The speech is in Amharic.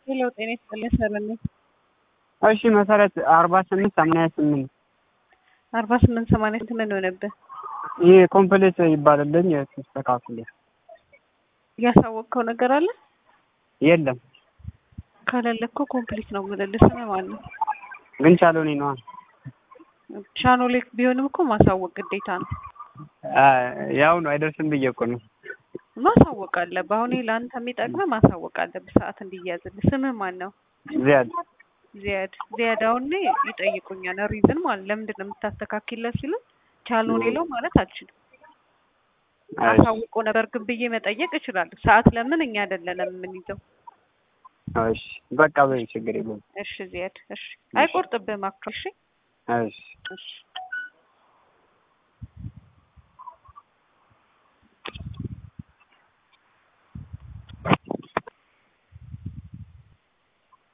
ሄሎ ጤና ይስጥልኝ ሰለሜ እሺ መሰረት አርባ ስምንት ሰማንያ ስምንት አርባ ስምንት ሰማንያ ስምንት ምን ሆነብህ? ይህ ኮምፕሌት ይባልልኝ ተስተካክሎ ያሳወቅከው ነገር አለ? የለም ከሌለ እኮ ኮምፕሊት ነው የምልልህ። ስምህ ማን ነው? ግን ቻሎኔ ነዋ ቻኖሌክ ቢሆንም እኮ ማሳወቅ ግዴታ ነው። ያው ነው አይደርስም ብዬ እኮ ነው ማሳወቅ አለብህ። አሁን ይሄ ለአንተ የሚጠቅምህ ማሳወቅ አለብህ፣ ሰዓት እንዲያዝልህ። ስምህ ማን ነው? ዚያድ ዚያድ ዚያድ። አሁን እኔ ይጠይቁኛል ሪዝን ማለት ለምንድን ነው የምታስተካክለው ሲሉ ቻልነው ሌለው ማለት አልችልም። አሳውቆ ነበር ግን ብዬ መጠየቅ እችላለሁ። ሰዓት ለምን እኛ አይደለንም የምንይዘው። እሺ በቃ በይ ችግር የለውም። እሺ ዚያድ፣ እሺ አይቆርጥብህም አክቹዋሊ። እሺ እሺ እሺ